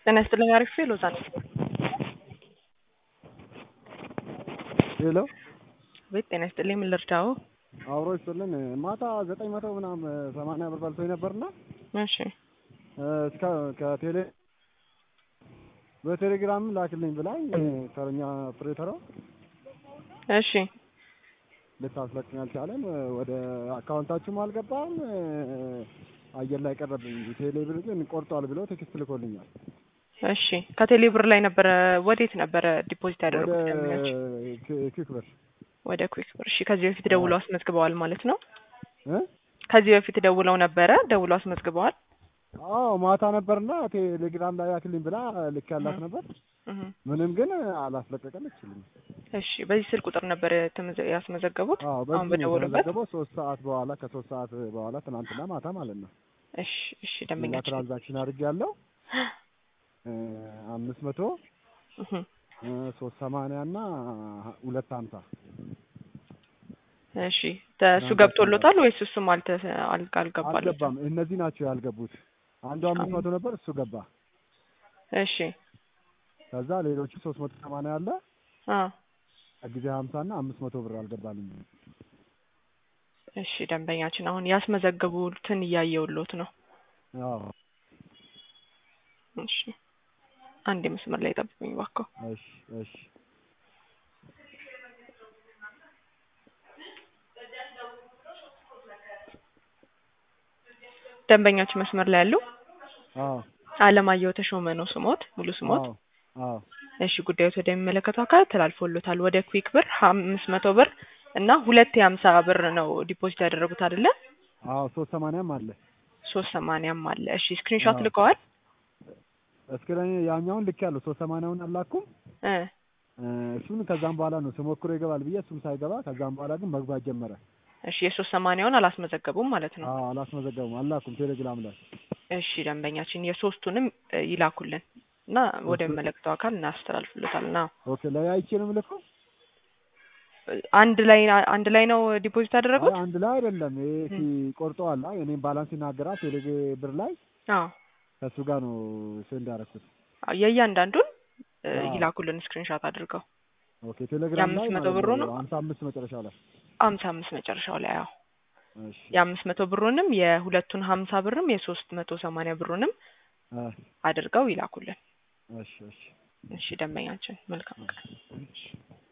ጤና ይስጥልኝ። አሪፍ ሎዛን ሄሎ ቤት ጤና ይስጥልኝ። ምን ልርዳው? አብሮ ይስጥልን። ማታ ዘጠኝ መቶ ምናምን ሰማንያ ብር በልቶኝ ነበርና እሺ እስከ ከቴሌ በቴሌግራም ላክልኝ ብላኝ ተረኛ ኦፕሬተሯ እሺ ልታስለቅኝ አልቻለም። ወደ አካውንታችሁም አልገባም አየር ላይ ቀረብኝ። ቴሌ ብር ግን ቆርጧል ብሎ ቴክስት ልኮልኛል። እሺ ከቴሌ ብር ላይ ነበረ ወዴት ነበረ ዲፖዚት ወደ ያደረጉት? ደንበኞች ኪክ ብር ወደ ኩዊክ ብር። እሺ ከዚህ በፊት ደውለው አስመዝግበዋል ማለት ነው? እ ከዚህ በፊት ደውለው ነበረ ደውለው አስመዝግበዋል? አዎ ማታ ነበርና ቴሌግራም ላይ ላክልኝ ብላ ልክ ያላት ነበር። እህ ምንም ግን አላስለቀቀለችልኝ። እሺ በዚህ ስልክ ቁጥር ነበር የተመዘ- ያስመዘገቡት? አዎ አሁን በዚህ ነው በደወሉበት? የተመዘገበው። ሶስት ሰዓት በኋላ ከሶስት ሰዓት በኋላ ትናንትና ማታ ማለት ነው። እሺ እሺ ሌላ ደንበኛችን ትራንዛክሽን አድርጌያለሁ አምስት መቶ እህ ሶስት ሰማንያ እና ሁለት ሀምሳ እሺ ተ- እሱ ገብቶሎታል ወይስ እሱም አልተ አል- አልገባለትም? አልገባም። እነዚህ ናቸው ያልገቡት። አንዱ አምስት መቶ ነበር እሱ ገባ። እሺ ከዛ ሌሎቹ ሶስት መቶ ሰማንያ አለ አ ጊዜ ሀምሳ እና አምስት መቶ ብር አልገባልኝ። እሺ ደንበኛችን አሁን ያስመዘገቡትን እያየውሎት ነው። አዎ እሺ አንድ መስመር ላይ ጠብቁኝ እባክዎ። እሺ እሺ ደንበኛችን መስመር ላይ ያሉ አዎ አለማየሁ ተሾመ ነው ስሞት ሙሉ ስሞት። አዎ አዎ እሺ ጉዳዮት ወደሚመለከተው አካል ተላልፎሎታል። ወደ ኩዊክ ብር አምስት መቶ ብር እና ሁለት የሀምሳ ብር ነው ዲፖዚት ያደረጉት አይደለ? አዎ ሶስት ሰማንያም አለ። ሶስት ሰማንያም አለ። እሺ ስክሪንሾት አዎ። ልከዋል? እስከ ያኛውን ልክ ያለው ሶስት ሰማንያውን አላኩም። እ እሱን ከዛም በኋላ ነው ስሞክሮ ይገባል ብዬ እሱም ሳይገባ ከዛም በኋላ ግን መግባት ጀመረ። እሺ የሶስት ሰማንያውን አላስመዘገቡም ማለት ነው። አዎ አላስመዘገቡም፣ አላኩም ቴሌግራም ላይ እሺ ደንበኛችን የሶስቱንም እ, ይላኩልን እና ወደሚመለከተው አካል እናስተላልፍሎታል እና ኦኬ ላይ አይቼ ነው የምልከው። አንድ ላይ አንድ ላይ ነው ዲፖዚት ያደረጉት? አይ አንድ ላይ አይደለም። ይሄ ቆርጠዋል። አይ እኔም ባላንስ ይናገራል ቴሌ ብር ላይ አዎ ከእሱ ጋር ነው ሴንድ ያደረኩት። አዎ፣ የእያንዳንዱን እ, አዎ። ይላኩልን ስክሪንሾት አድርገው ኦኬ ቴሌግራም ላይ የአምስት መቶ ማለት ብሩ ነው? ሀምሳ አምስት መጨረሻው ላይ ሀምሳ አምስት መጨረሻው ላይ አዎ እሺ የአምስት መቶ ብሩንም የሁለቱን ሀምሳ ብርም የሶስት መቶ ሰማንያ ብሩንም አ አድርገው ይላኩልን። እሺ እሺ እሺ ደንበኛችን መልካም ቀን። እሺ